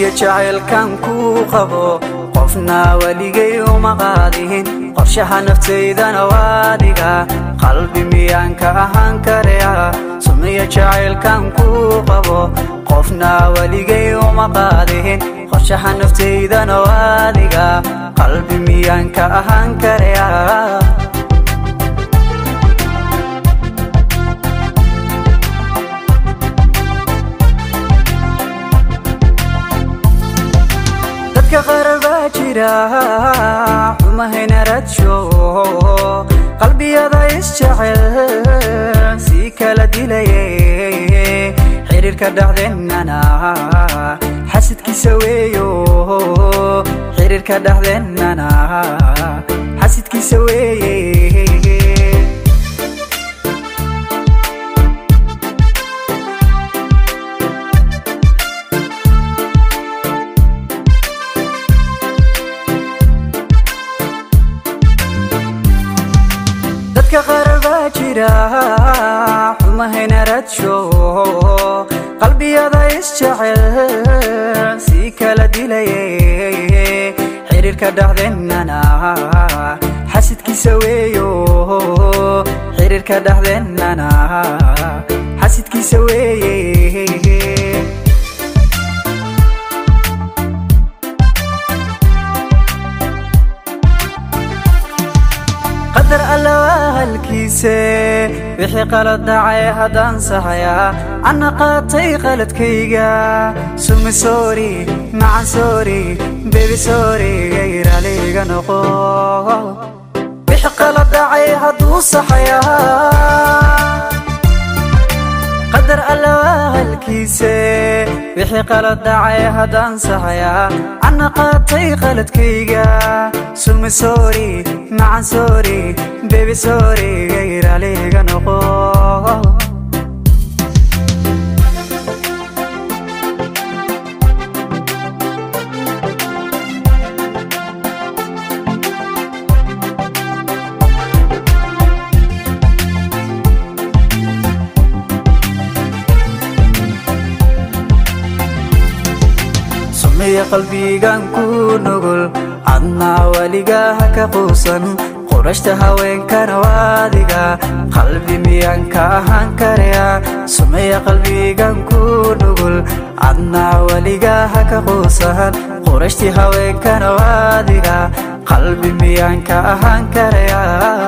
sumiyo jacaylkan kuu qabo qofna weligay uma qaadihin qorshaha naftaydana waadiga qalbi miyaan ka ahaan karaya sumiyo jacaylkan kuu qabo qofna weligay uma qaadihin qorshaha naftaydana waadiga qalbi miyaan ka ahaan karaya dadka qarar baa jira xumahayna radsho qalbiyada isjecel sii kala dilaye xiriirka dhexdeennana xasidkiisa weeyo xiriirka dhexdeennana xasidkiisa weeye dadka qarar baa jira xumahayna radsho qalbiyada isjecel sii kala dilaye xiriirka dhexdeennana xasidkiisa weeyo xiriirka dhexdeennana xasidkiisa weeye qadar alla waa halkiise wixii qalad dhacay haddaan saxayaa anna qaatay qaladkayga sumi soori macan soori bebi soori gayraliga noqo wixii qalad dhacay hadduu saxayaa qadar alla waa halkiise wixii qalad dhacay haddaan saxayaa anna qaatay qaladkayga sumi soori macan soori bebi soori gayraliga noqo sumiya qalbigan ku nugul adnaa weligaa ha ka quusan qurashta haweenkana waadiga qalbi miyaan ka ahaan karaya sumiya qalbigan ku nugul adnaa weligaa ha ka quusan qurashtii haweenkana waadiga qalbi miyaan ka ahaan karaya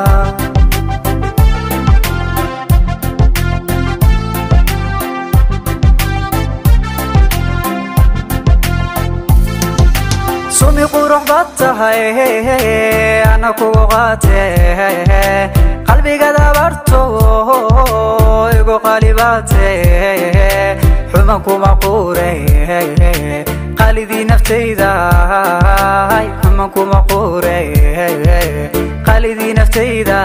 sumi qurux baad tahay ana kugu qaate qalbigada barto igu qalibaate xuman kuma quure qalidii naftayda xuman kuma quure qalidii naftayda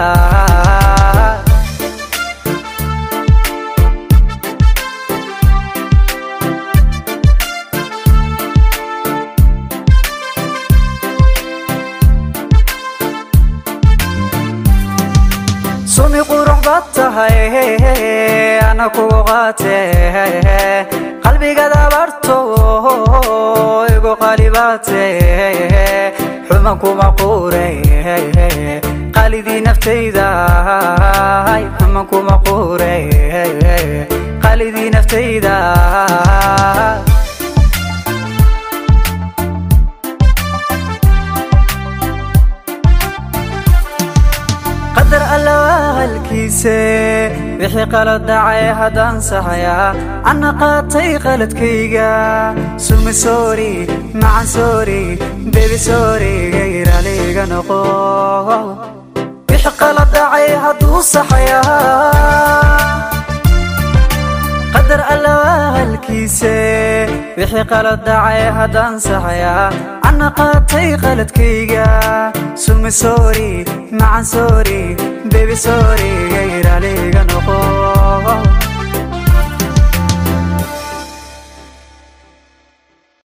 sumi qurux baad tahay ana kugu qaate qalbigada barto igu qalibaate xuman kuma quure qalidii naftayda xuman kuma quure qalidii naftayda qadar alla waa halkiise wixii qalad dhacay haddaan saxayaa anna qaatay qaladkayga sumi soori macan soori bebi soori gayraliga noqo wixii qalad dhacay hadduu saxayaa qadar alla waa halkiise wixii qalad dhacay haddaan saxayaa anna qaatay qaladkayga sumi soori macan soori bebi soori gayraliga noqo